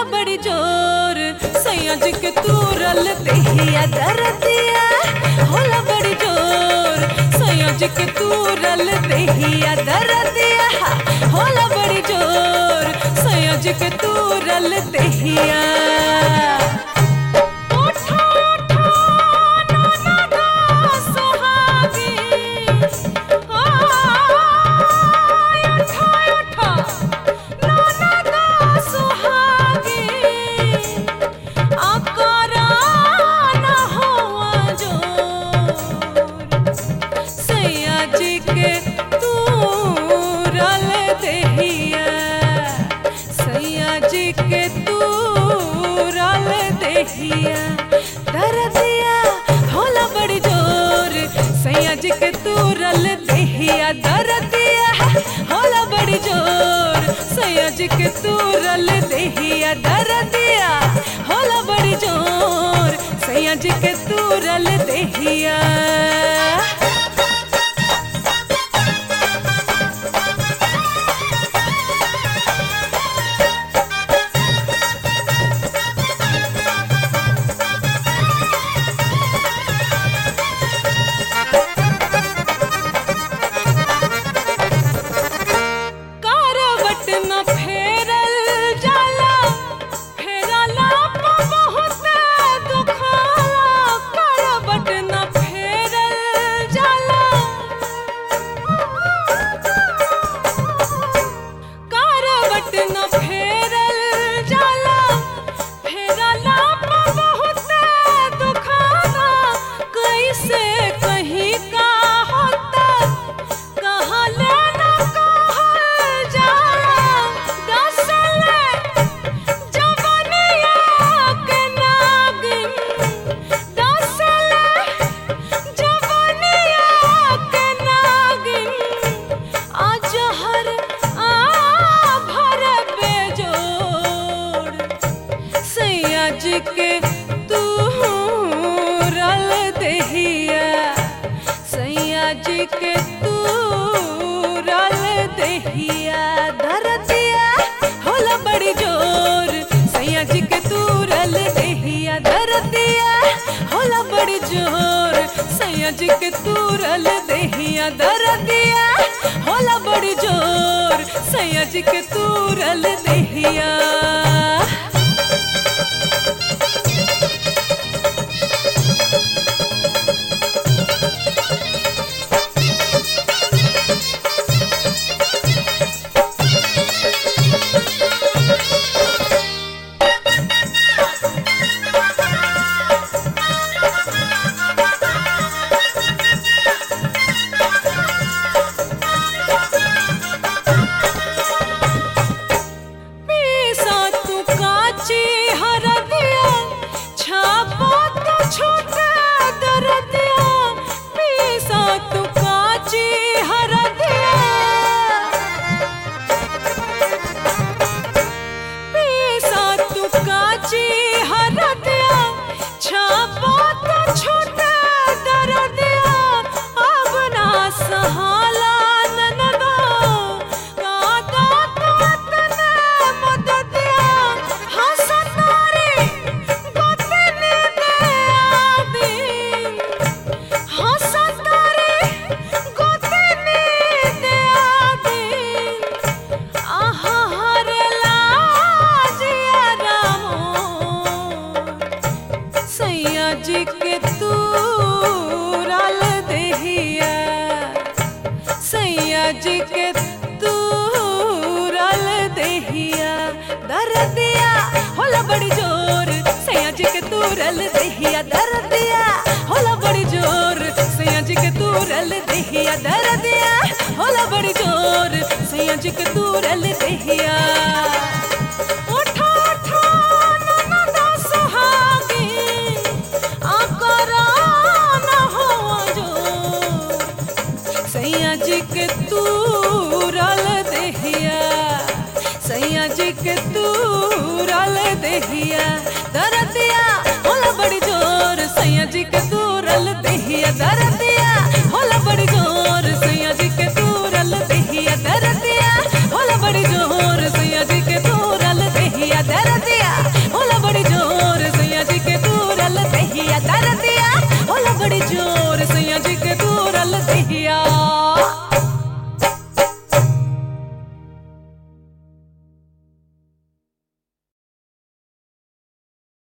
बड़ी जोर सैया जी के तूरल देहिया दरदिया होला बड़ी जोर सैया जी के तूरल देहिया दरदिया होला बड़ी जोर सैया जी के तूरल देहिया उठा उठा नाना गा सुहागी आय उठा उठा नाना गा सुहागी आकारा ना हुआ जोर सैया जी के तूरल देहिया सैया जी के तूरल देहिया दरदिया होला बड़ी जोर सैया जी के तूरल देहिया दरदिया होला बड़ी जोर सैया जी के तूरल देहिया दरदिया होला बड़ी जोर सैया जी के तूरल देहिया करवट न फेरल जाला फेरला प बहुत दुखाला करवट न फेरल जाला करवट न फेरल जाला फेरला प बहुत दुखाला कैसे कहीं का होता कहाँ लेना कहाँ जाना दसले जवनिया के नागिन दसले जवनिया के नागिन आज हर आ भर बेजोड़ सैया जी के तू रल देहिया सैया जी के तू रल देहिया दरदिया होला बड़ी जोर सैया जी के तू रल देहिया दरदिया होला बड़ी जोर सैया जी के तू रल देहिया दरदिया होला बड़ी जोर सैया जी के तू रल देहिया पीसा तू काची हरदिया छापा तू छोटा दरदिया पीसा तू काची हरदिया पीसा तू काची हरदिया छापा तू छोटा दरदिया अब ना सहाला ननदो कादा तो तने मददिया हसतारी गोतनी दे आदि हसतारी गोतनी दे आदि आहा हरे लाजिया रामो सैया जी के तू रल देहिया सैया जी के तू रल देहिया दरदिया होला बड़ी जोर सैया जी के तू रल देहिया दरदिया होला बड़ी जोर सैया जी के तू रल देहिया दरदिया होला बड़ी जोर सैया जी के तू रल देहिया उठा उठा नाना दा सुहागी आकरा ना हुआ जोर सैया जी के तू रल देहिया सैया जी के तू रल देहिया दरदिया होला बड़ी जोर सैया जी के तू रल देहिया दरदिया